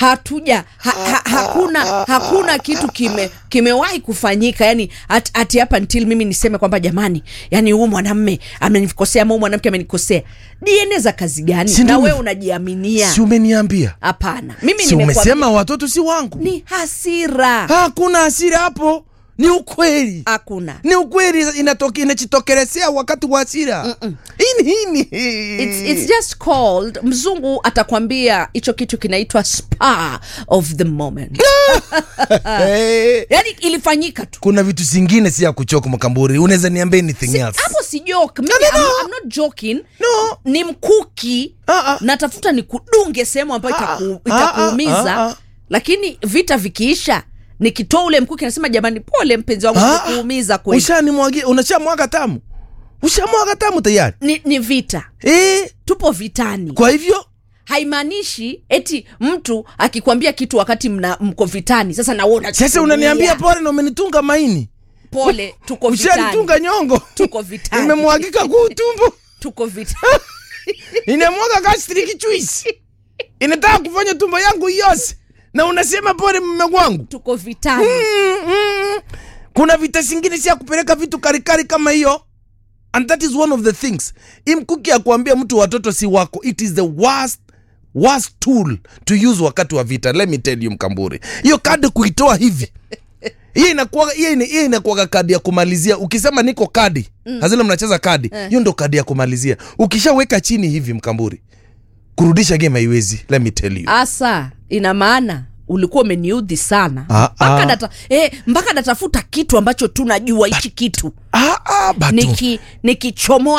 hatuja ha, ha, hakuna hakuna kitu kime kimewahi kufanyika yani at, ati hapa until mimi niseme kwamba jamani yani huu mwanamme amenikosea ama huu mwanamke amenikosea dna za kazi gani Si na ndio wewe ume- unajiaminia si umeniambia hapana mimi si nimekwambia- umesema watoto si wangu ni hasira hakuna hasira hapo ni ukweli hakuna ni ukweli inatoke- inajitokelezea wakati wa hasira ini ini It's, it's just called mzungu atakwambia hicho kitu kinaitwa spa of the moment Eh, yani ilifanyika tu kuna vitu zingine si ya kuchoka mkamburi unaweza niambia anything Si- else hapo si joke mimi No, no, no. I'm, I'm not joking No. ni mkuki Ah, ah. natafuta ni kudunge sehemu ambayo Ah, itaku, ah, itakuumiza ah, ah. lakini vita vikiisha nikitoa ule mkuki nasema jamani pole mpenzi wangu Ah, ah. kuumiza kweli ushanimwagia unashamwaga tamu ushamwaga tamu tayari ni, ni vita eh, tupo vitani kwa hivyo haimaanishi eti mtu akikwambia kitu wakati mna mko vitani sasa na wewe unachukulia. sasa unaniambia pole na umenitunga maini pole tuko vitani ushanitunga nyongo tuko vitani imemwagika kuu tumbo tuko vitani inamwaga gastric juice inataka kufanya tumbo yangu yose na unasema pole mume wangu tuko vitani Mm, mm. kuna vita zingine si ya kupeleka vitu karikari kama hiyo and that is one of the things imkuki ya kuambia mtu watoto si wako it is the worst worst tool to use wakati wa vita let me tell you mkamburi hiyo kadi kuitoa hivi hiyo inakuwa hiyo ina- hiyo inakuwaga kadi ya kumalizia ukisema niko kadi mm. hazile mnacheza kadi hiyo ndo kadi ya kumalizia ukishaweka chini hivi mkamburi kurudisha game haiwezi let me tell you asa ina maana ulikuwa umeniudhi sana Ah, mpaka ah. nata, eh, mpaka natafuta kitu ambacho tunajua hichi kitu ah, ah, batu. Niki- nikichomoa